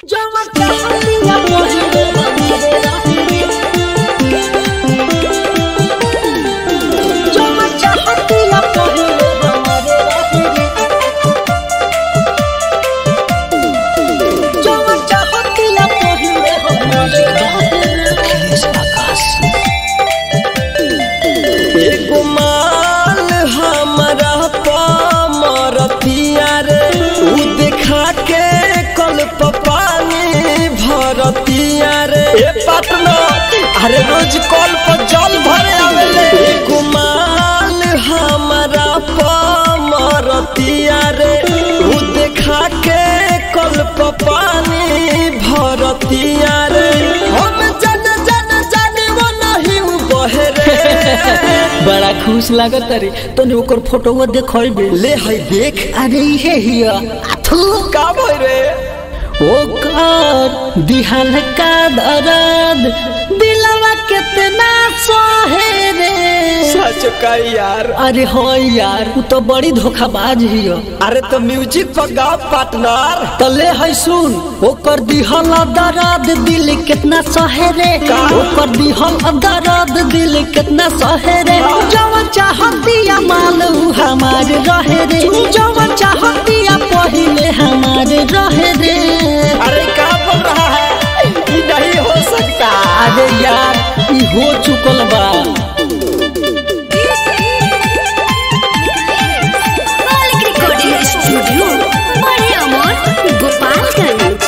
एगो माल हमरा पमरतिया रे उ देखा के कल पानी भरतिया रे ए पटना अरे रोज कल पर जल भरे आवेले एगो माल हमरा पमरतिया रे उ देखा के कल पानी भरतिया रे हम जन जन जाने वो नहीं उ बहरे बड़ा खुश लागत रे तने ओकर फोटोवा देखइबे ले है देख अरे इहे हिया अथु का भई रे ओकर दिहल का दर्द दिलवा कितना सहे रे सच का यार अरे हो यार उ तो बड़ी धोखाबाज हिया अरे तो म्यूजिक पर गाओ पार्टनर तले है सुन ओकर दिहल दर्द दिल कितना सहे रे का? ओकर दिहल दर्द दिल कितना सहे रे जवन चाहतिया माल उ हमार रहे रे जवन चाहतिया पहिले हमार रहे रे अरे का बोल रहा है ये नहीं हो सकता अरे यार ई हो चुकल बा मालिक रिकॉर्डिंग स्टूडियो बड़े अमर गोपालगंज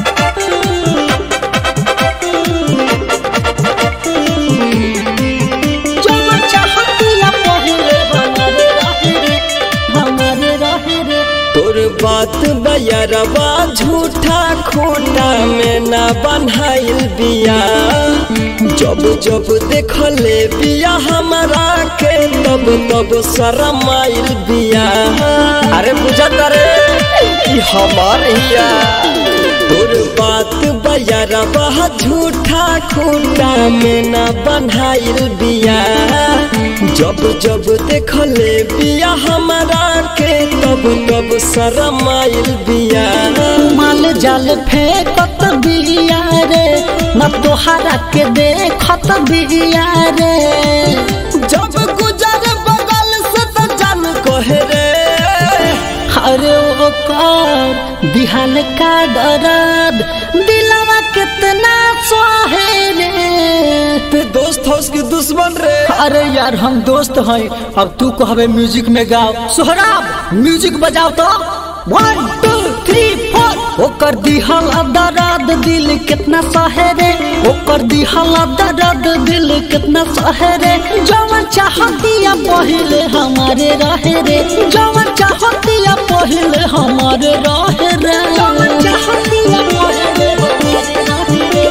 जवन चाहतिया पहिले हमार रहे रे हमार रहे रे तोर बात बयरवा झूठा खोटा में ना बनाइल बिया जब जब देखले बिया हमारा के तब तब शरम आइल बिया अरे बुझत रे ई हमार हिया तोर बात बयरवा झूठा खोटा में ना बनाइल बिया जब जब देखले बिया हमारा के तब तब शरम आइल बिया माल जाल फेंकत बिया रे न तोहरा के देखत बिया रे जब गुजर बगल से तो जान कहे रे अरे ओकर दिहल का दर्द दिलवा कितना सहे रे ते दोस्त हो उसके दुश्मन रे अरे यार हम दोस्त हैं अब तू कहबे म्यूजिक में गाओ सोहराब म्यूजिक बजाओ तो वन टू थ्री फोर ओकर दिहल दर्द दिल कितना सहे रे ओकर दिहल दर्द दिल कितना सहे रे जवन चाहतिया पहिले हमारे रहे रे जवन चाहतिया पहिले हमारे रहे रे जवन चाहतिया पहिले हमारे रहे रे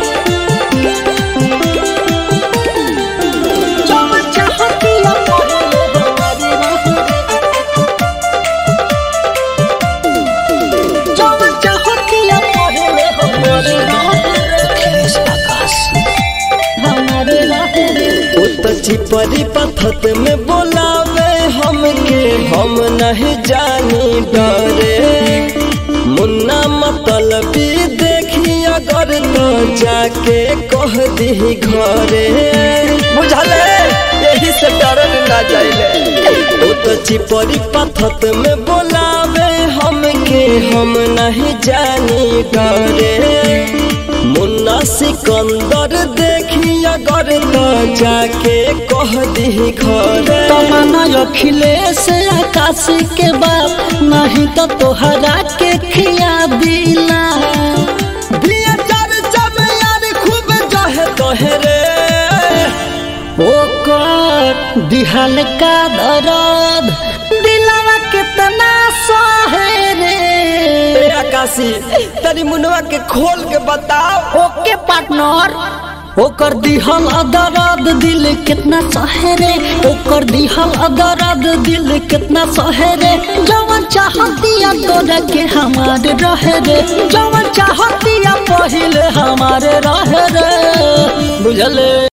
जवन चाहतिया पहिले हमारे रहे रे जवन चाहतिया पहिले हमारे रहे रे हमारे रहे रे ओ तो चिपरी पथत में बोलावे हमके हम नहीं जानी डरे मुन्ना मतलबी देखी अगर तो जाके कह दी घरे बुझले यही से डरल ना जाइले ओ तो चिपरी पथत में बोलावे हमके हम नहीं जानी डरे मुन्ना सिकंदर देखी अगर तो जाके कह दी घरे तमन्ना अखिलेश आकाश के बाप नहीं तो तोहरा के खिया दिला दिया चर्चा में यार खूब जहे तोहे रे ओकर दिहल का दर्द दिलवा कितना सहे रे ए आकाशी तनी मुनवा के खोल के बताओ ओके पार्टनर ओकर दिहल दर्द दिल कितना सहे रे ओकर दिहल दर्द दिल कितना सहे रे जवन चाहतिया तोरा के हमारे रहे रे जवन चाहतिया पहिले हमारे रहे रे बुझले